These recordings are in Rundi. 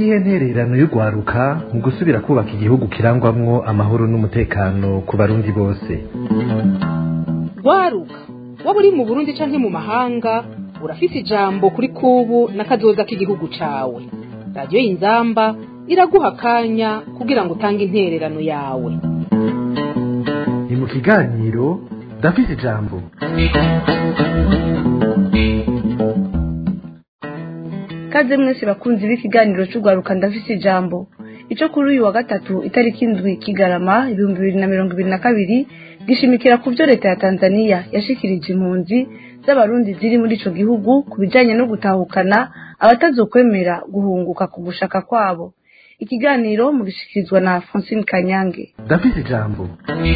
niyihe ntererano y'urwaruka mu gusubira kubaka igihugu kirangwamwo amahoro n'umutekano ku barundi bose rwaruka waba uri mu burundi canke mu mahanga urafise ijambo kuri kubu n'akazoza k'igihugu cawe radiyo y'inzamba iraguha akanya kugira ngo utange intererano yawe ni mu kiganiro ndafise ijambo kaze mwese bakunzi b'ikiganiro cy'urwaruka ndafise ijambo ico kuri uyu wa gatatu itariki indwi kigarama ibihumbi bibiri na mirongo ibiri na kabiri gishimikira ku byo leta ya tanzania yashikirije impunzi z'abarundi ziri muri ico gihugu ku bijanye no gutahukana abatazokwemera guhunguka ku gushaka kwabo ikiganiro mugishikirizwa na francine kanyange ndafise ijambo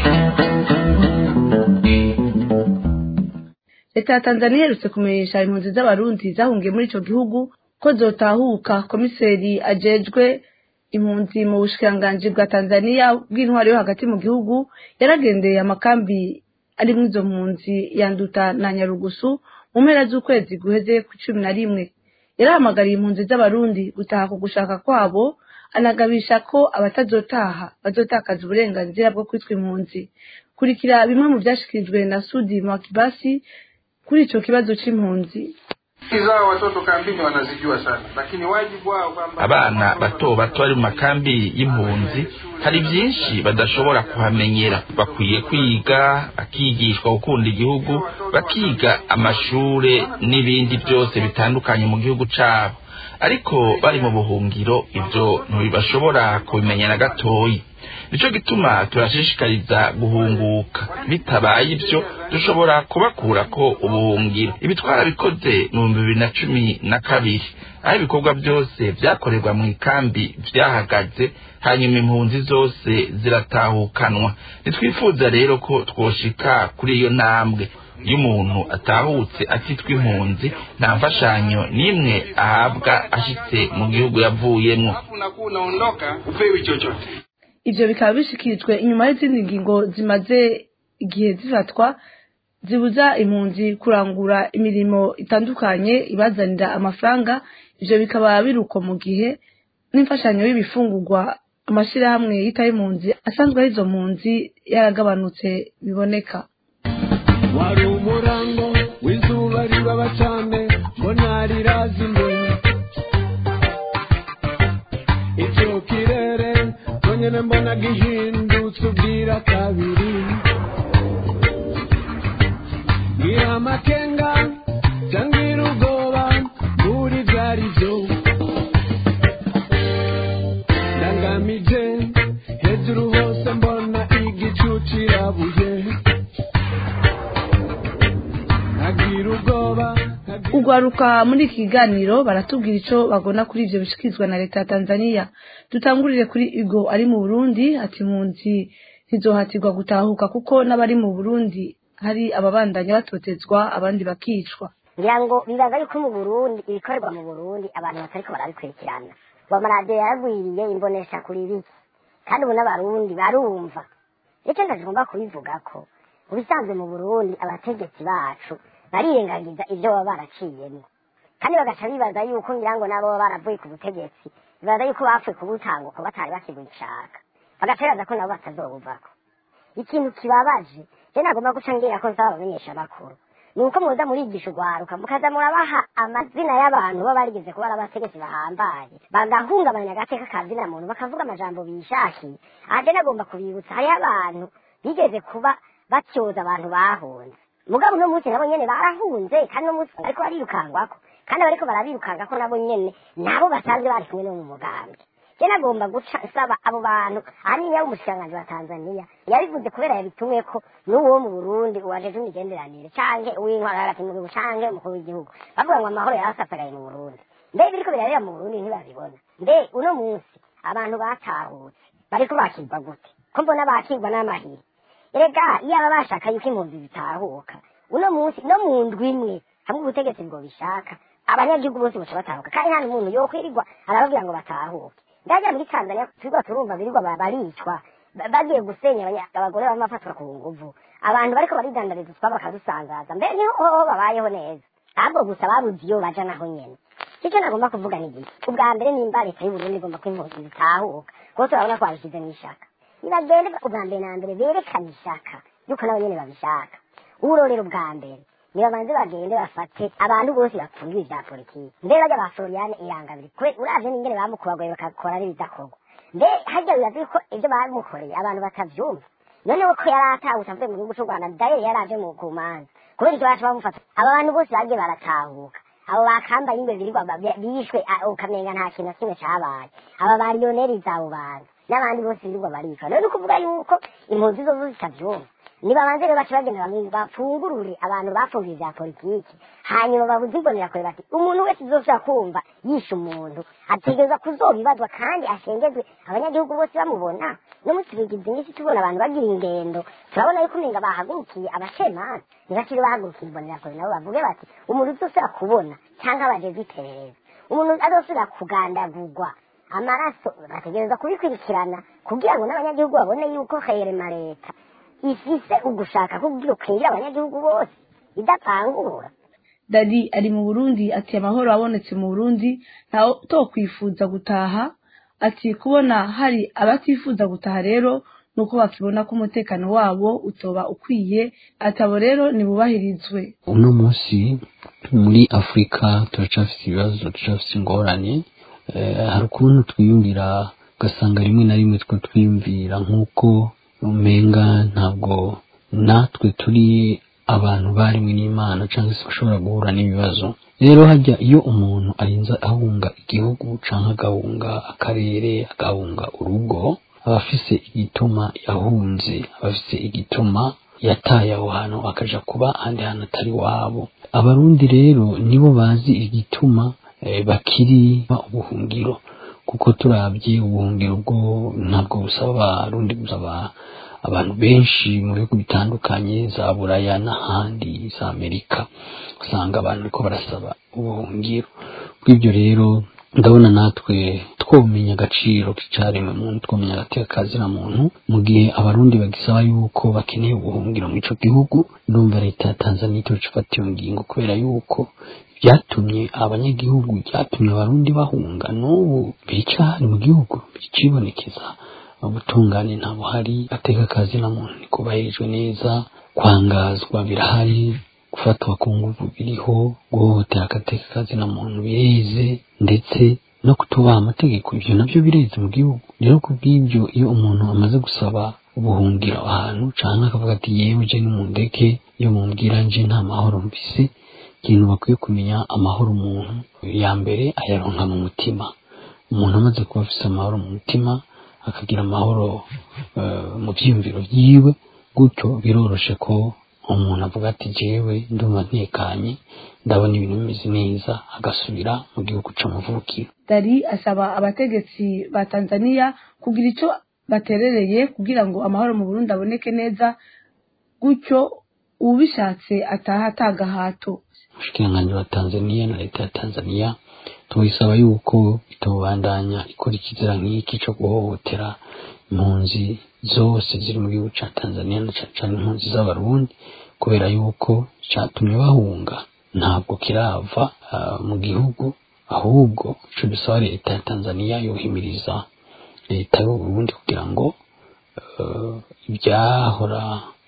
leta ya tanzania iherutse kumenyesha impunzi z'abarundi zahungiye muri ico gihugu ko zotahuka komiseri ajejwe impunzi mu bushikiranganji bwa tanzania bw'intwari yo hagati mu gihugu yaragendeye amakambi arimwo izo mpunzi yanduta na nyarugusu mu mpera z'ukwezi guheze ku cumi na rimwe yarahamagariye impunzi z'abarundi gutaha ku gushaka kwabo anagabisha ko abatazotaha bazotakaza uburenganzira bwo kwitwa impunzi kurikira bimwe mu vyashikirijwe na sudi mwakibasi kuri ico kibazo c'impunzi zao watoto kambini wanazijua sana lakini wajibu wao kwamba abana bato bato bari mu makambi y'impunzi hari byinshi badashobora kuhamenyera bakwiye kwiga bakigishwa gukunda igihugu bakiga amashure n'ibindi byose bitandukanye mu gihugu cabo ariko bari mu buhungiro ibyo ntibashobora kubimenya na gatoyi nico gituma turashishikariza guhunguka bitabaye ibyo dushobora kubakura ko ubuhungiro ibi twarabikoze mu bihumbi bibiri na cumi na kabiri aho ibikorwa byose vyakorerwa mu ikambi vyahagaze hanyuma impunzi zose ziratahukanwa ntitwifuza rero ko twoshika kuri iyo ntambwe iyo umuntu atahutse atitwa impunzi nta mfashanyo n'imwe ahabwa ashitse mu gihugu yavuyemwo alafu unakuwa unaondoka upewi chochote ivyo bikaba bishikirijwe inyuma y'izindi ngingo zimaze igihe zifatwa zibuza impunzi kurangura imirimo itandukanye ibazanira amafaranga ivyo bikaba biruko mu gihe n'imfashanyo y'ibifungurwa amashirahamwe yitaye impunzi asanzwe ari izo mpunzi yaragabanutse biboneka wari umurango w'izuba ribaba cyane mbona rirazimye icyo kirere nyine mbona gihindutse ubwira kabiri ngira amakenga cyangwa ubwoba muri byari byo ndangamije hejuru hose mbona igicu kirabuye nkagira ubwoba urwaruka muri iki kiganiro baratubwira ico bagona kuri ivyo bishikirizwa na leta ya tanzania dutangurire kuri igo ari mu burundi ati impunzi ntizohatirwa gutahuka kuko n'abari mu burundi hari ababandanya batotezwa abandi bakicwa ngira ngo bibaza yuko mu burundi ibikorerwa mu burundi abantu batariko barabikurikirana ngo amaradiyo yaragwiriye imbonesha kuri biki kandi ubu n'abarundi barumva nicyo ntagomba kubivuga ko mu bisanzwe mu burundi abategetsi bacu barirengagiza ibyo baba baraciyemo kandi bagaca bibaza yuko ngira ngo nabo baba baravuye ku butegetsi bibaza yuko bapfuye kubutanguka batari bakibishaka bagaca bibaza ko nabo batazobuvako ikintu kibabaje je nagomba guca ngira ko nsaba abamenyesha amakuru ni uko muza murigisha urwaruka mukaza murabaha amazina y'abantu baba barigeze kuba ari abategetsi bahambaye bagahungabanya agateka kazina muntu bakavuga amajambo bishakiye aha je nagomba kubibutsa hariho abantu bigeze kuba batyoza abantu bahunze mugabo uno munsi nabo nyene barahunze kandi uno munsi ariko barirukangwako kandi abariko barabirukangako nabo nyene nabo basanzwe bari kumwe no mu mugambi je nagomba guca nsaba abo bantu ahanini yaba umushikiranganji wa tanzania yabivuze kubera yabitumweko n'uwo mu burundi uwajeje imigenderanire canke uw'intwara hagati mu gihugu canke umukuru w'igihugu bavuga ngo amahoro yarasasagaye mu burundi mbe biriko birabera mu burundi ntibabibona mbe uno munsi abantu batahutse bariko bakirwa gute ko mbona bakirwa n'amahiri erega iyo aba bashaka yuko impunzi zitahuka uno munsi no mu ndwi imwe hamwe ubutegetsi bwo bishaka abanyagihugu bose baca batahuka kandi nta n'umuntu yokwirirwa arababwira ngo batahuke ndagira muri tanzania turigwa turumva birirwa ba- baricwa ba- bagiye gusenya abanya- abagore bamwe bafatwa ku nguvu abantu bariko baridandariza utwabo bakadusanzaza mbere niho hoho babayeho neza ahubwo gusa babuze iyo baja naho nyene icyo nagomba kuvuga ni iki ubwa mbere nimba leta y'uburundi igomba ko impunzi zitahuka kuko turabona ko babishyize mu ishaka nibagende ubwa mbere na mbere berekane ishaka yuko nabo nyene babishaka urorero ubwa mbere nibabanze bagende bafate abantu bose bapfungiwe ivya politiki mbere bajya ba floriane irangabiri kwe uravye n'ingene bamukubagoye bakakora n'ibidakorwa mbe harya bibazi ko ibyo bamukoreye abantu batavyumva noneho ko yari atahutse avuye mu gihugu c'u rwanda dayeri yari aje mu kumanza kubera icyo baca bamufata aba bantu bose bagiye baratahuka abo bakambaye ingwe birirwa ba- bishwe a- ukamenga nta kintu na kimwe cabaye aba bariyoneriza abo bantu n'abandi bose birirwa baricwa rero ni ukuvuga yuko impunzi zo zitavyumva nibabanze rero baca bagenda bamwe bafungurure abantu bafungiye vya politiki hanyuma babuze imbonera kure bati umuntu wese uzoshobora kumva yishe umuntu ategerezwa kuzobibazwa kandi ashengezwe abanyagihugu bose bamubona no muri tubigize iminsi tubona abantu bagira ingendo turabona yuko umenga bahagurukiye abacamanza ntibakiri bahagurukiye imbonera kure nabo bavuge bati umuntu uzosubira kubona cyangwa abajejwe iperereza umuntu azosubira kugandagurwa amaraso bategereza kubikurikirana kugira ngo n'abanyagihugu babone yuko herema leta ifise ugushaka kugira ukwinjira abanyagihugu bose idapangura dadi ari mu burundi ati amahoro abonetse mu burundi ntawe tokwifuza gutaha ati kubona hari abatifuza gutaha rero nuko bakibona ko umutekano wabo utoba ukwiye atabo rero nibubahirizwe uno munsi muri afurika turacafise ibibazo turacafise ingorane Eh, hari ukuntu twiyumvira ugasanga rimwe na rimwe two twiyumvira nk'uko umenga ntabwo natwe turi abantu barimwe n'imana cyangwa se bashobora guhura n'ibibazo rero hajya iyo umuntu arinze ahunga igihugu cyangwa agahunga akarere agahunga urugo aba afise igituma yahunze aba afise igituma yataye aho hantu akaja kuba ahandi hantu atari wabo abarundi rero nibo bazi igituma eh, bakiri ba ubuhungiro kuko turabye ubuhungiro bwo ntabwo busaba abarundi busaba abantu benshi mu bihugu bitandukanye za buraya n'ahandi za amerika usanga abantu bariko barasaba ubuhungiro bw'ibyo rero ndabona natwe twomenya agaciro k'icaremwe muntu twomenya agateka kazina muntu mu gihe abarundi bagisaba yuko bakeneye ubuhungiro mu ico gihugu ndumva leta ya tanzania itoca ifata iyo ngingo kubera yuko byatumye abanyagihugu byatumye abarundi bahunga n'ubu bicahari mu gihugu bicibonekeza ubutungane nta buhari ateka kazina muntu ntikubahirijwe neza kwangazwa birahari gufatwa ku nguvu biriho guhohotera agateka kazina muntu bireze ndetse no kutubaha amategeko ibyo nabyo bireze mu gihugu rero ku bw'ibyo iyo umuntu amaze gusaba ubuhungiro ahantu canke akavuga ati yewe je nimundeke iyo mumbwira nje nta mahoro mfise ikintu bakwiye kumenya amahoro umuntu ya mbere ayaronka mu mutima umuntu amaze kuba afise amahoro mu mutima akagira amahoro eh, mu vyiyumviro vyiwe gutyo biroroshe ko umuntu avuga ati jewe ndumva ntekanye ndabona ibintu bimeze neza agasubira mu gihugu c'amavukiro dari asaba abategetsi ba tanzania kugira icyo baterereye kugira ngo amahoro mu burundi aboneke neza gutyo ubishatse ataha atagahato umushikiranganji wa tanzania na leta ya tanzania tubisaba yuko itobandanya ikora ikizira nk'iki co guhohotera impunzi zose ziri mu gihugu ca tanzania na cane cane impunzi z'abarundi kubera yuko catumye bahunga ntabwo kirava ah, mu gihugu ahubwo ico dusaba leta ya tanzania yohimiriza leta y'uburundi kugira ngo eh, ibyahora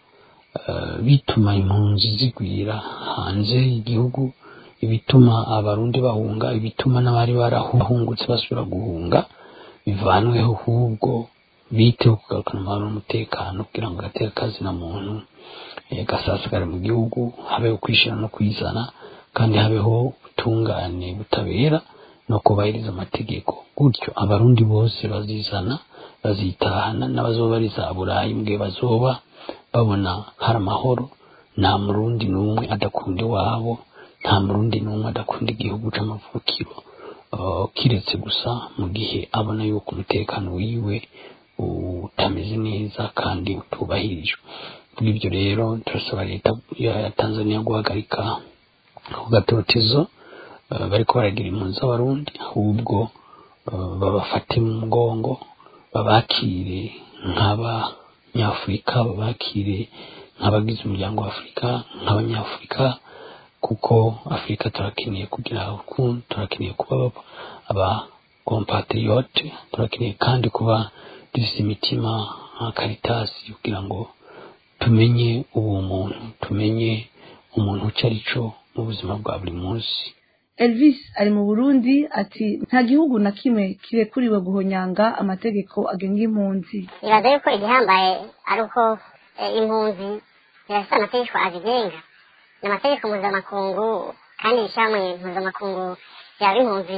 eh, bituma impunzi zigwira hanze y'igihugu ibituma abarundi bahunga ibituma n'abari barahungutse basubira guhunga bivanweho ahubwo biteho kugarukana amahoro n'umutekano kugira ngo gateka kazina muntu eh, gasasigare mu gihugu habeho kwishira no kwizana kandi habeho ubutungane butabera no kubahiriza amategeko gutyo abarundi bose bazizana bazitahana n'abazoba bari za burayi mbwe bazoba babona hari amahoro nta murundi n'umwe adakunda iwabo nta murundi n'umwe adakunda igihugu c'amavukiro uh, kiretse gusa mu gihe abona yuko umutekano wiwe utameze neza kandi utubahirijwe kuri ibyo rero turasaba leta ya tanzania guhagarika ako gatotezo uh, bariko baragira impunzi z'abarundi ahubwo uh, babafate mu mugongo babakire nk'abanyafurika babakire nk'abagize umuryango wa afurika nk'abanyafurika kuko afurika turakeneye kugira urukundo turakeneye kuba aba compatriote turakeneye kandi kuba dufite imitima nka karitasi kugira ngo tumenye uwo muntu tumenye umuntu icyo ari cyo mu buzima bwa buri munsi elvis ari mu burundi ati nta gihugu na kimwe kirekuriwe guhonyanga amategeko agenga impunzi nibaza yuko igihambaye ari uko eh, impunzi zirafite amategeko azigenga ni amategeko mpuzamakungu kandi ishyirahamwe mpuzamakungu yaba impunzi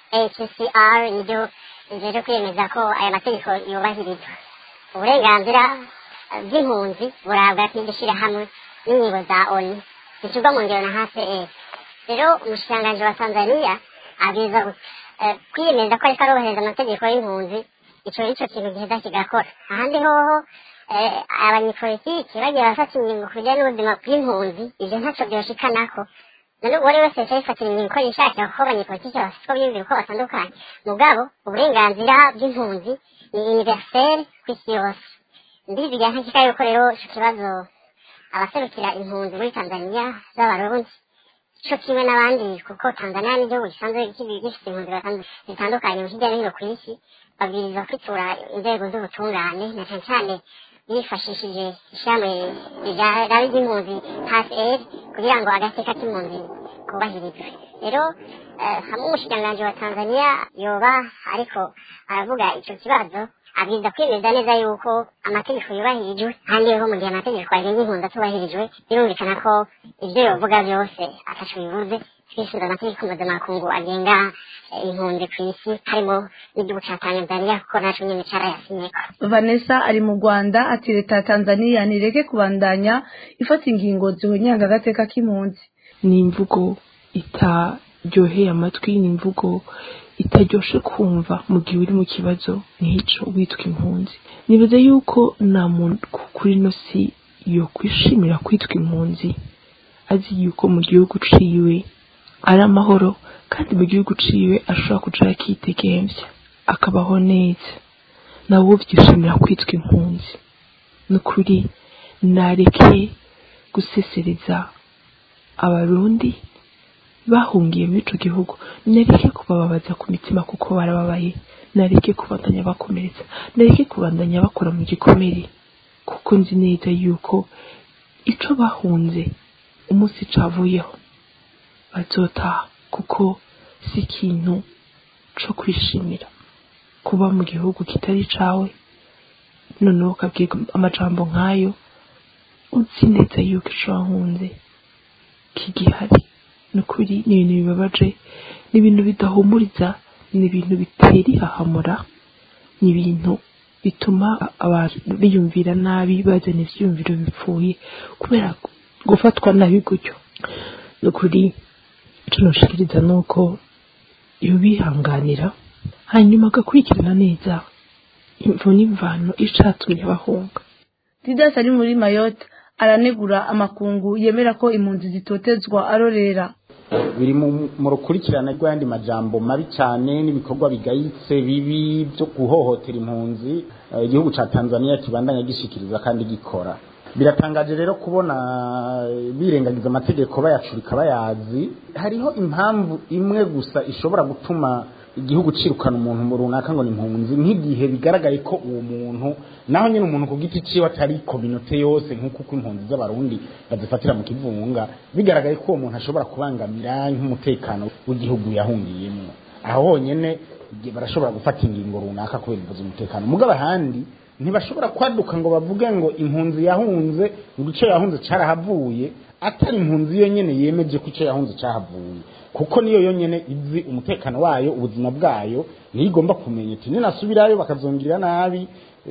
hcr niryo rijeje kwiyemeza ko aya mategeko yubahirizwa uburenganzira eh, bw'impunzi burabwa n'iryo shyirahamwe n'inyigo za oni zishyirwa mu ngero na hcr rero umushikiranganji wa tanzania abwiza eh, kwiyemeza ko ariko arohereza amategeko y'impunzi ico nico kintu giheza kigakora ahandi hoho eh, abanyepolitiki bagiye bafata ingingo ku bijyanye n'ubuzima bw'impunzi ivyo ntaco vyoshikanako none uwo ari wese yaca yifatira ingingo uko yishakira kuko abanyepolitiki bafite uko biyumvira uko batandukanye mugabo uburenganzira bw'impunzi ni universel kw'isi yose ndizigira ntakika yuko rero ico kibazo abaserukira impunzi muri tanzania z'abarundi co kimwe n'abandi kuko tanzania n'igihugu gisanzwe kibi- gifite impunzi batandu- zitandukanye hirya no hino ku isi babwirizwa kwitura inzego z'ubutungane na cane cane bifashishije ishami rya ry'impunzi hcr kugira ngo agateka k'impunzi kubahirizwe rero eh, hamwe umushikiranganji wa tanzania yoba ariko aravuga ico kibazo abwiza kwemeza neza yuko amategeko yubahirijwe kandi ho mu gihe amategeko agenga impunzi atubahirijwe birumvikana ko ibyo yovuga byose ataco bivuze twisunze amategeko mpuzamakungu agenga eh, impunzi ku isi harimo n'igihugu ca tanzania kuko naco nyene carayasinyeko vanessa ari mu rwanda ati leta ya tanzania ntireke kubandanya ifata ingingo zihonyanga agateka k'impunzi ni imvugo itaryoheye amatwi ni imvugo itaryoshe kumva mu gihe uri mu kibazo nk'ico witwa impunzi nibaza yuko nta muntu ku- kuri ino si yo kwishimira kwitwa impunzi azi yuko mu gihugu ciwe ari amahoro kandi mu gihugu ciwe ashobora kuja akidegemvya akabaho neza nawe uvyishimira kwitwa impunzi ni ukuri nareke gusesereza abarundi bahungiye muri ico gihugu nareke kubababaza ku mitima kuko barababaye nareke kubandanya bakomeretsa nareke kubandanya bakora mu gikomere kuko nzi neza yuko ico bahunze umunsi cavuyeho bazotaha kuko si ikintu co kwishimira kuba mu gihugu kitari cawe noneho ukabwirwa amajambo nk'ayo uzi neza yuko ico wahunze kigihari ni ukuri ni ibintu bibabaje ni ibintu bidahumuriza ni ibintu bitera ihahamura ni ibintu bituma abantu biyumvira nabi bazana ivyiyumviro bipfuye kubera gufatwa nabi gutyo ni ukuri ico noshikiriza ni uko yobihanganira hanyuma agakurikirana neza imvo n'imvano icatumye bahunga didas ari muri mayotte aranegura amakungu yemera ko impunzi zitotezwa arorera biri mu mu rukurikirane rw'ayandi majambo mabi cyane n'ibikorwa bigayitse bibi byo guhohotera impunzi eh, igihugu ca Tanzania kibandanya gishikiriza kandi gikora biratangaje rero kubona eh, birengagiza amategeko bayacurika bayazi hariho impamvu imwe gusa ishobora gutuma igihugu cirukana umuntu mu runaka ngo ni impunzi nk'igihe bigaragaye ko uwo muntu naho nyine umuntu ku giti ciwe atari kominote yose nk'uko uko impunzi z'abarundi bazifatira mu kivunga bigaragaye ko uwo muntu ashobora kubangamira nk'umutekano w'igihugu yahungiyemo aho honyene igihe barashobora gufata ingingo runaka kubera imvuzo umutekano mugabo ahandi ntibashobora kwaduka ngo bavuge ngo impunzi yahunze ngo ico yahunze carahavuye atari impunzi yo nyene yemeje ko ico yahunze cahavuye kuko niyo yonyene izi umutekano wayo ubuzima bwayo niyo igomba kumenya iti ninasubirayo bakazongirira nabi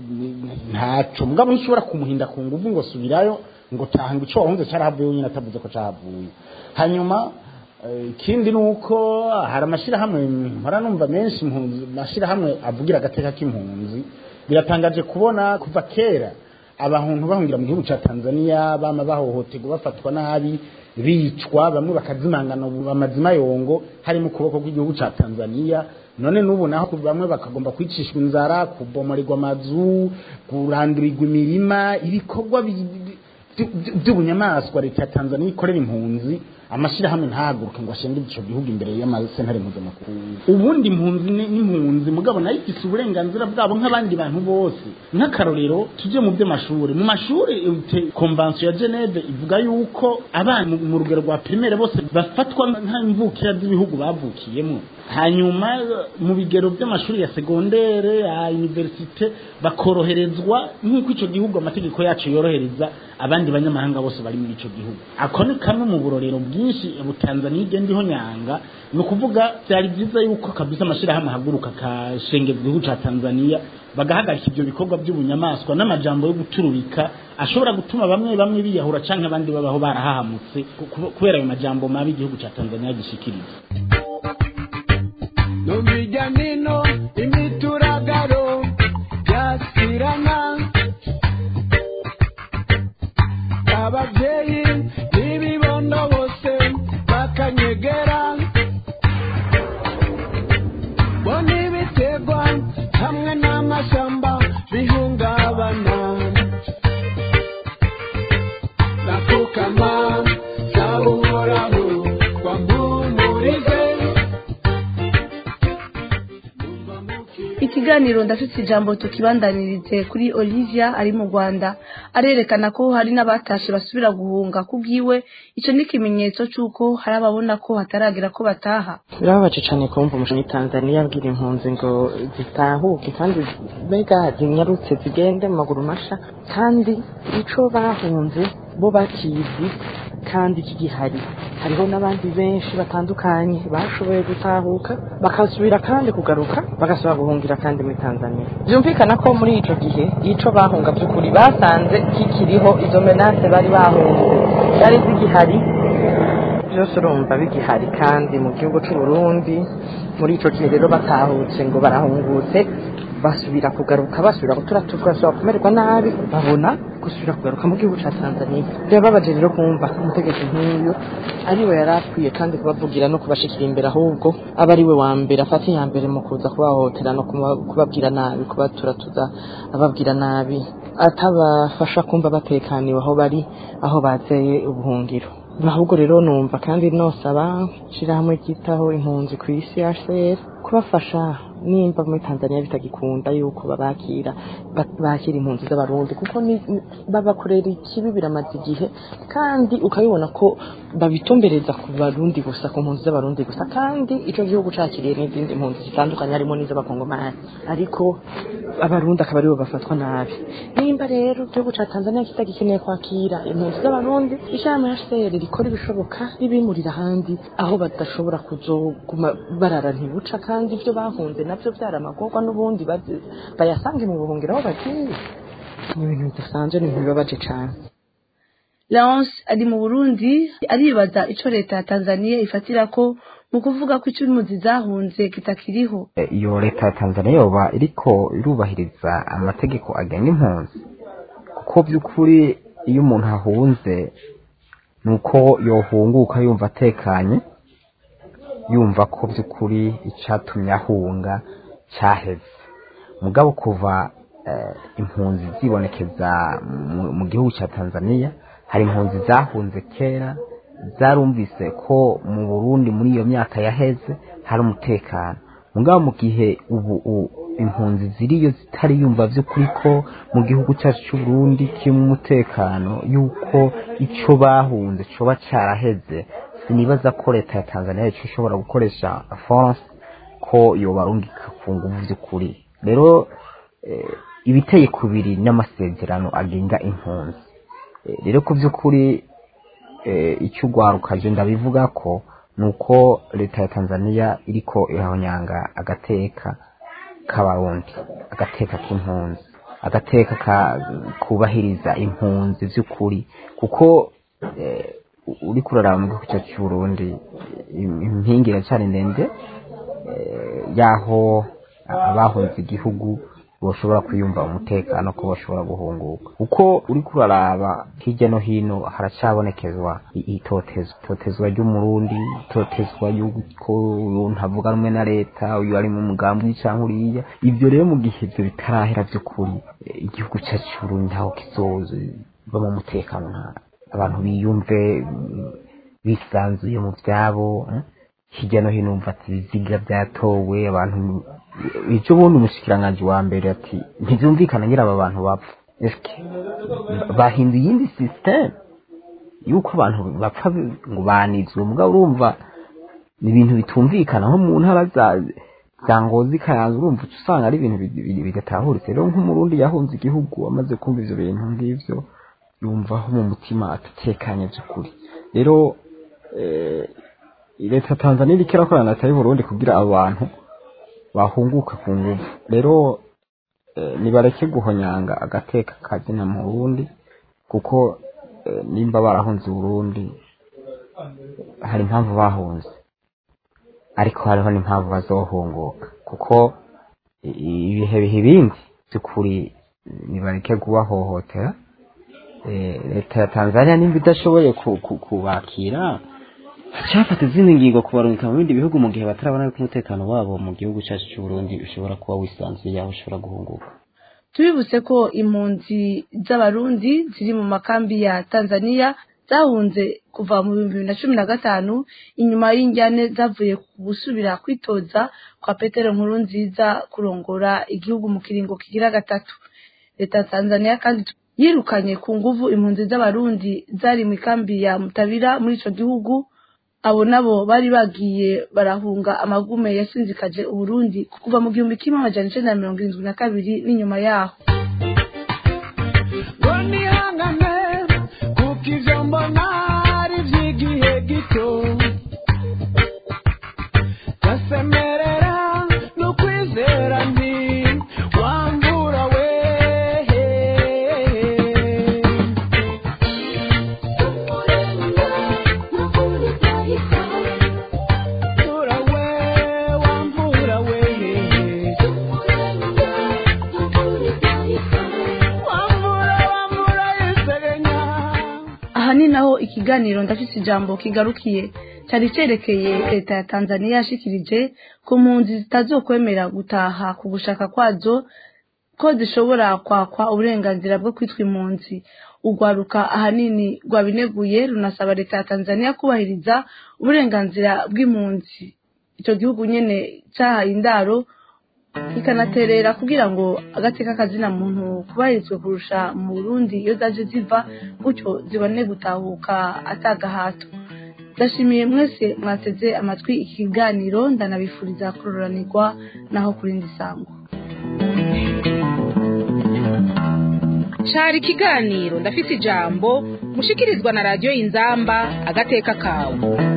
ntaco mugabo ntishobora kumuhinda ku nguvu ngo subirayo ngo taha ngo ico wahunze carahavuye wenyine atavuze ko cahavuye hanyuma eh, ikindi ni uko hari amashirahamwe mpora numva menshi impunzi amashirahamwe avugira agateka k'impunzi biratangaje kubona kuva kera abantu bahungira mu gihugu ca Tanzania bama bahohoterwa bafatwa nabi bicwa bamwe bakazimangana ubu amazima yongo hari mu kuboko kw'igihugu ca Tanzania none n'ubu naho bamwe bakagomba kwicishwa inzara kubomoregwa amazu kurandurirwa imirima ibikorwa bi- bi- by- by'ubunyamaswa leta ya Tanzania ikorera impunzi amashirahamwe ntahaguruke ngo ashengeze ico gihugu imbere y'amasentare mpuzamakungu ubundi impunzi ni- n'impunzi mugabo nayo ifise uburenganzira bwabo nk'abandi bantu bose nk'akarorero tuje mu by'amashuri mu mashuri konvansiyo ya geneve ivuga yuko abana mu- mu rugero rwa primaire bose bafatwa nk'imvukira z'ibihugu bavukiyemo hanyuma mu bigero by'amashuri ya segondere ya universite bakoroherezwa nk'uko ico gihugu amategeko yacu yorohereza abandi banyamahanga bose bari muri ico gihugu ako ni kamwe mu burorero bwinshi butanzaniya igenda iho nyanga ni ukuvuga byari byiza yuko kabisa amashirahamwe ahaguruka akashengeza igihugu ca tanzaniya bagahagarika ivyo bikorwa by'ubunyamaswa n'amajambo yo guturubika ashobora gutuma bamwe bamwe biyahura canke abandi babaho barahahamutse ku- ku- kubera ayo majambo mabi igihugu ca tanzaniya gishikiriza no hirya nino imituragaro byasirana ababyeyi n'ibibondo bose bakanyegera bo n'ibiterwa hamwe n'amashyamba bihungabana nakukama saba uhoraho wambumurize ikiganiro ndafite ijambo tukibandanirize kuri olivia ari mu rwanda arerekana ko hari n'abatashe basubira guhunga ku bwiwe icyo ni ikimenyetso cy'uko hari ababona ko hataragera ko bataha birababaje cyane kumva umushinga tanzaniya abwira impunzi ngo zitahuke kandi mbega zinyarutse zigende mu maguru masha kandi ico bahunze bo bakizi kandi kigihari hariho n'abandi benshi batandukanye bashoboye gutahuka bakasubira kandi kugaruka bagasubira guhungira kandi muri tanzania byumvikana ko muri ico gihe ico bahunga by'ukuri basanze kikiriho izo menase bari bahunze zari zigihari byose urumva bigihari kandi mu gihugu cy'u Burundi muri ico gihe rero batahutse ngo barahungutse basubira kugaruka basubira guturatuzwa basubira kumererwa nabi babona gusubira kugaruka mu gihugu cya Tanzania birababaje rero kumva umutegetsi nk'uyu ariwe yari akwiye kandi kubavugira no kubashikira imbere ahubwo aba ariwe wa mbere afata iya mbere mu kuza kubahohotera no kuba- kubabwira nabi kubaturatuza ababwira nabi atabafasha kumva batekaniwe aho bari aho bazeye ubuhungiro ahubwo rero numva kandi nosaba shirahamwe ryitaho impunzi ku isi HCR kubafasha nimba muri Tanzania bitagikunda yuko babakira ba- bakira impunzi z'abarundi kuko ni- ni- babakorera ikibi biramaze igihe kandi ukabibona ko babitumbereza ku barundi gusa ku mpunzi z'abarundi gusa kandi ico gihugu cakiriye n'izindi mpunzi zitandukanye harimo n'iz'abakongomani ariko abarundi akaba aribo bafatwa nabi nimba rero igihugu ca Tanzania kitagikeneye kwakira impunzi z'abarundi ishami HCR rikora ibishoboka ribimurira ahandi aho badashobora kuzoguma barara ntibuca kandi ivyo bahunze navyo vyaramagorwa n'ubundi bazi- bayasange mu buhungiro aho bagiye ni ibintu bidasanzwe ni ibintu bibabaje cane leonce ari mu burundi aribaza ico leta ya tanzania ifatira ko mu kuvuga ko icyo impunzi zahunze kitakiriho iyo leta ya tanzania yoba iriko irubahiriza amategeko agenga impunzi kuko by'ukuri iyo umuntu ahunze ni uko yohunguka yumva atekanye yumva ko by'ukuri icyatumye ahunga cyaheze mugabo kuva eh, impunzi zibonekeza mu- mu gihugu cya tanzania hari impunzi zahunze kera zarumvise ko mu burundi muri iyo myaka yaheze hari umutekano mugabo mu gihe ubu u- impunzi ziriyo zitari yumva by'ukuri ko mu gihugu cyacu cy'u Burundi kirimo umutekano yuko icyo bahunze coba cyaraheze sinibaza ko leta ya Tanzania ico ishobora gukoresha force ko yobarungika ku nguvu by'ukuri rero eh, ibiteye kubiri n'amasezerano agenga impunzi Eh, rero ku by'ukuri eh, icyo ugwarukaje ndabivuga ko ni uko leta ya tanzania iriko irahonyanga agateka k'abarundi agateka k'impunzi agateka ka- kubahiriza impunzi by'ukuri kuko eh, uri kuraraba mu gihugu cyacu cy'u Burundi im- impingi iracyari ndende eh, y'aho abahunze igihugu boshobora kwiyumva umutekano ko bashobora guhunguka uko uri kuraraba hirya no hino haracyabonekezwa i- itotezwa itotezwa ry'umurundi itotezwa y'uko uyu ntavuga rumwe na leta uyu ari mu mugambi cyangwa uriya ibyo rero mu gihe ibyo bitarahera by'ukuri eh, igihugu cyacu cy'uburundi ntaho kizoza mu mutekano nta abantu biyumve mm, bisanzuye mu byabo eh? hirya no hino umva ati ibiziga byatowe abantu icyo ubundi umushikiranganji wa mbere ati ntibyumvikana ngira aba bantu bapfa eske bahinduye iyindi sisiteme yuko abantu bapfa ngo banizwe mugabo urumva ni ibintu bitumvikana nko mu ntara za za ngozi kayanza urumva uca usanga ari ibintu bi- bi- bidatahuritse rero nk'umurundi yahunze igihugu amaze kumva ivyo bintu ngivyo yumvaho mu mutima atatekanye by'ukuri rero eh, leta ya tanzania iriko irakorana na leta y'uburundi kugira abo bantu bahunguka ku nguvu rero eh, nibareke guhonyanga agateka kazina mu burundi kuko eh, nimba barahunze uburundi hari impamvu bahunze ariko hariho n'impamvu bazohunguka kuko i- ibihe biha ibindi by'ukuri nibareke kubahohotera Eh, leta ya tanzania nimba idashoboye ku- ku- kubakira cyafata izindi ngingo kubarungika mu bindi bihugu mu gihe batarabona yuko umutekano wabo mu gihugu cyacu cy'uburundi ushobora kuba wisanzuye aho ushobora guhunguka tubibutse ko impunzi z'abarundi ziri mu makambi ya tanzania zahunze kuva mu bihumbi bibiri na cumi na gatanu inyuma y'injyane zavuye ku gusubira kwitoza kwa petero nkuru nziza kurongora igihugu mu kiringo kigira gatatu leta ya tanzania kandi yirukanye ku nguvu impunzi z'abarundi zari mu ikambi ya mutabira muri ico gihugu abo nabo bari bagiye barahunga amagume yasinzikaje uburundi kuva mu gihumbi kimwe amajana icenda na mirongo irindwi na kabiri n'inyuma yaho ngo nihangane kuko ibyo mbona ari iby'igihe gito gasemerera no kwizera nti wambura we Wambura we, wambura we. Wambura, wambura yisegenya. aha ni naho ikiganiro ndafise ijambo kigarukiye cyari cerekeye leta ya tanzania yashikirije ku mpunzi zitazokwemera gutaha ku gushaka kwazo ko zishobora kwakwa uburenganzira bwo kwitwa impunzi urwaruka ahanini rwabineguye runasaba leta ya tanzania kubahiriza uburenganzira bw'impunzi icyo gihugu nyene cyahaye indaro ikanaterera kugira ngo agateka kazina muntu kubahirizwe kurusha mu burundi iyo zaje ziva gutyo zibone gutahuka atagahato ndashimiye mwese mwateze amatwi ikiganiro ndanabifuriza kuroranirwa naho kurindi sango cari ikiganiro ndafise ijambo mushikirizwa na radiyo inzamba agateka kawe